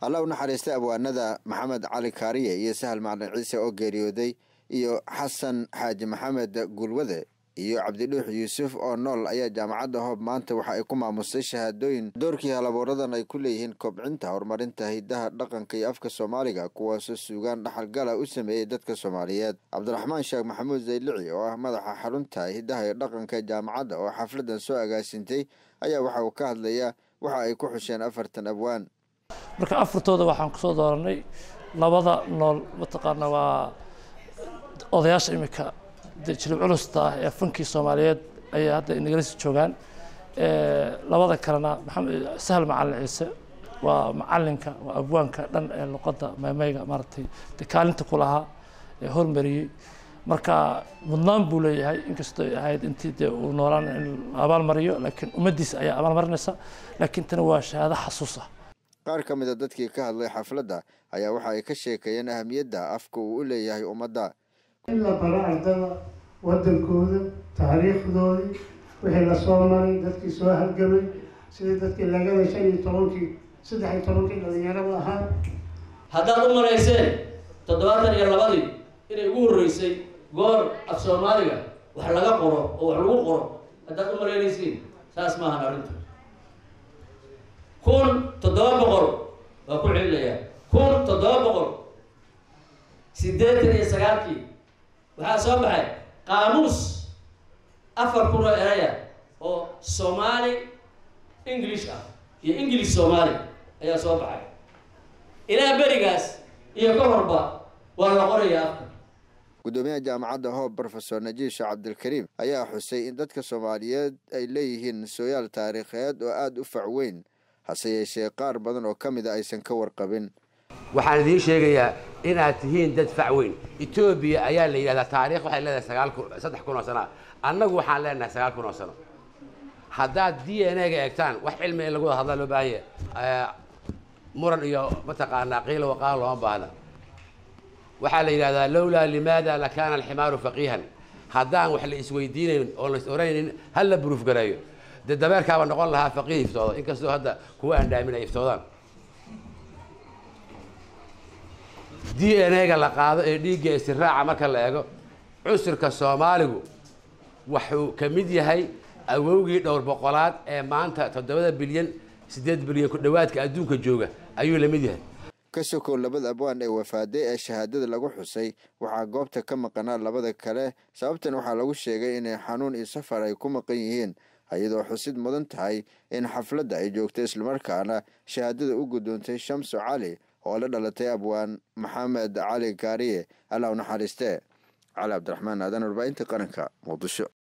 alla u naxariistay abwaanada maxamed cali kaariye iyo sahal macalin ciise oo geeriyooday iyo xasan xaaji maxamed gulwade iyo cabdidhuux yuusuf oo nool ayaa jaamacadda hoob maanta waxa ay ku maamustay shahaadooyin doorkii halabuuradan ay ku leeyihiin kobcinta horumarinta hidaha dhaqanka iyo afka soomaaliga kuwaasoo suugaan dhaxalgala u sameeyey dadka soomaaliyeed cabdiraxmaan sheekh maxamuud zaylici oo ah madaxa xarunta hidaha iyo dhaqanka jaamacadda oo xafladan soo agaasintay ayaa waxa uu ka hadlayaa waxa ay ku xusheen afartan abwaan marka afartooda waxaan kusoo dooranay labada nool mataqaana waa odayaasha iminka de jilib culusta ah ee fankii soomaaliyeed ayay hadda inagalisii joogaan labada kalena maxamed sahal macalin ciise waa macalinka waa abwaanka dhan ee luqadda meemeyga maaragtay de kaalinta ku lahaa ee hormariyey marka mudnaan buu leeyahay inkastoo ay ahayd intii dee uu noolaan in abaalmariyo laakiin ummaddiisa ayaa abaalmarinaysa laakiin tani waa shahaado xasuus ah qaar ka mid a dadkii ka hadlay xafladda ayaa waxa ay ka sheekeeyeen ahamiyadda afka uu u leeyahay ummadda in la baro ardada waddankooda taariikhdoodii wixii lasoo maray dadkii soo halgamay sidii dadkii lagada shan iyo tobankii saddex iyo tobankii dhalinyarada ahaa haddaad u marayseen toddobaatan iyo labadii inay ugu horreysay goor af soomaaliga wax laga qoro oo wax lagu qoro haddaad u malaynaysiin saas maahan arrintu kun toddoba boqol waa ku celinayaa kun toddoba boqol siddeetan iyo sagaalkii waxaa soo baxay qaamuus afar kun oo eraya oo soomaali english ah iyo english soomaali ayaa soo baxay ilaa berigaas iyo ka horba waa la qorayaa afka guddoomiyaha jaamacadda hoob rofesor najiisha cabdilkariim ayaa xusay in dadka soomaaliyeed ay leeyihiin sooyaal taariikheed oo aada u fac weyn hase yeeshee qaar badan oo ka mid a aysan ka warqabin waxaan idiin sheegayaa inaad tihiin dad fac weyn etoobiya ayaa la yidhahdaa taarikh waxay leedahay sagaal kun saddex kun oo sana annagu waxaan leenahay sagaal kun oo sano haddaad d n a ga eegtaan wax cilmi in lagu wada hadlaa loo baahanya muran iyo mataqaanaa qiila waqaala looma baahna waxaa la yidhahdaa lowlaa limaada lakaana alximaaru faqiihan haddaan wax la isweydiinayn oo la is oranaynin hal la buruuf gareeyo dee dabeerkaaba noqon lahaa faqiih iftooda inkastoo hadda kuwa aandhaamin ay iftoodaan d n a ga la qaado ee dhiigga istiraaca marka la eego cusirka soomaaligu wuxuu ka mid yahay awowgii dhowr boqolaad ee maanta toddobada bilyan siddeed bilyan ku dhowaadka adduunka jooga ayuu la mid yahay ka sokow labada abwaan ee wafaaday ee shahaadada lagu xusay waxaa goobta ka maqanaa labada kale sababtan waxaa lagu sheegay inay xanuun iyo safar ay ku maqan yihiin iyadoo xusid mudan tahay in xafladda ay joogtay islamarkaana shahaadada u guddoontay shamso cali oo la dhalatay abwaan maxamed cali kaariye allah u naxariistee cali cabdiraxmaan aadan warbaahinta qaranka muqdisho